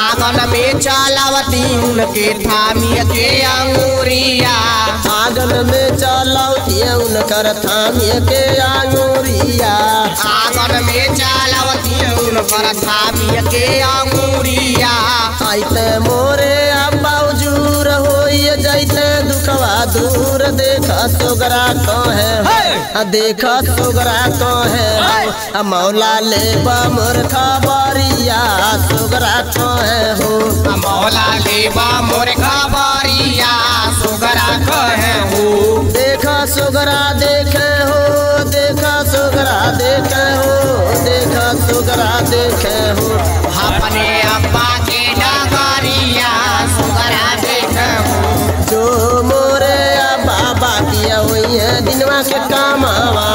आंगन में चलावती उनके थामी के अंगूरिया आंगन में चलौतिए उनकर थामिए के आंगूरिया आंगन में चलावती उनकर थामी के अंगूरिया आइते मोरे अब्बा उजूर होइए जैते दुखवा दूर देख सोगरा कहे हो देख सोगरा कहे हो आ मौला ले मोर खबरिया सोगरा कहे हो मौला लेबा मोर खबरिया सुगरा कहे हो देख सोगरा देखे हो देख सोगरा देखे हो देख सोगरा देखे हो अपने अब्बा के डगरिया सुगरा देखे हो जो मोरे बाबा किया हुई है दिनवा के कामावा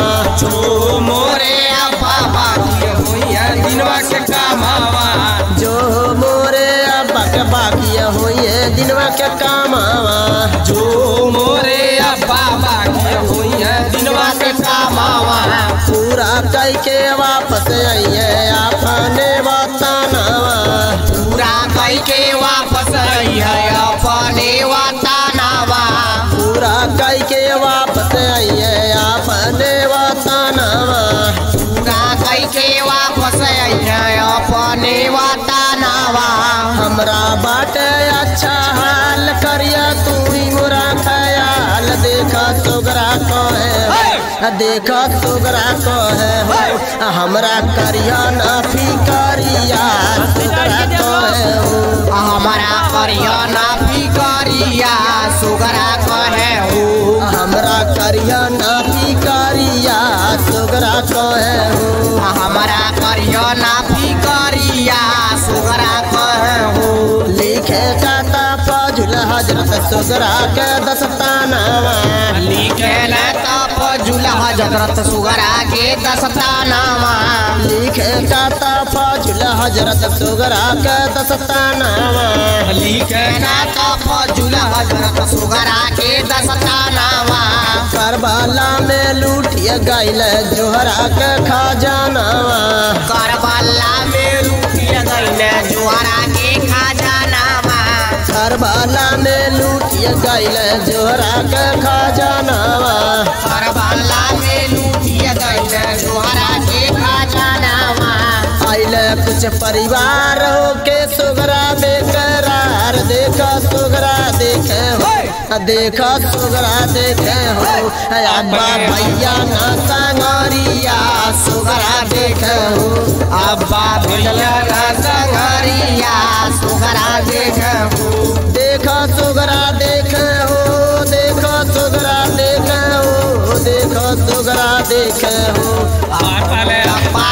जो मोरे अब्बा बाकी हुई है दिनवा के कमावा जो मोरे अब्बा के बाकिया हुई है दिनवा के कामावा जो मोरे अब्बा बाकी हुई है दिनवा के कमावा पूरा कई के वापस आइए अपने बतानावा पूरा कई के वापस आई है अपने वतनावा पूरा कई के वापस आइए अपने बतानावा पूरा कई के वापस आई है अपने वतनावा हमरा बाटे अच्छा हाल करिया तू ही मोरा ख्याल देखा सोगरा कहे हो देखा सोगरा कहे हो हमरा करिया ना फिकरिया सोगरा कहे हो हमारा करिया ना फिकरिया सुगरा कहे हो हमरा करिया ना फिकरिया सोगरा कहे हो हमारा करिया ना फिकरिया सुगरा कहे हो लिखे काता पजुल हजरत सोगरा के दस्तानावा लिखे न तप जुल हजरत सुगरा के दस्तानामा लिखे काता फजुल हजरत सुगरा के दस्तानावा लिखे न तप जुल हजरत सुगरा के दस्तानामा करबला में लूटिए गैल जोहरा के खजानावा करबला में लूटिया गईले जुआरा के खजानामा करबला में लूटिए गैल जोहरा के खजानावा करबला में लूटिया गईले जुआरा के खजानामा आइले कुछ परिवार हो के सुगरा बेकरार देखा सुगरा देखे हो देखा सुगरा देखे हो अब्बा भैया ना संगरिया सुगरा देखे हो अब्बा भैया ना संगरिया सुगरा देखे हो देखा सुगरा देखे हो देखा सुगरा देखे हो देखा सुगरा देखे हो अब्बा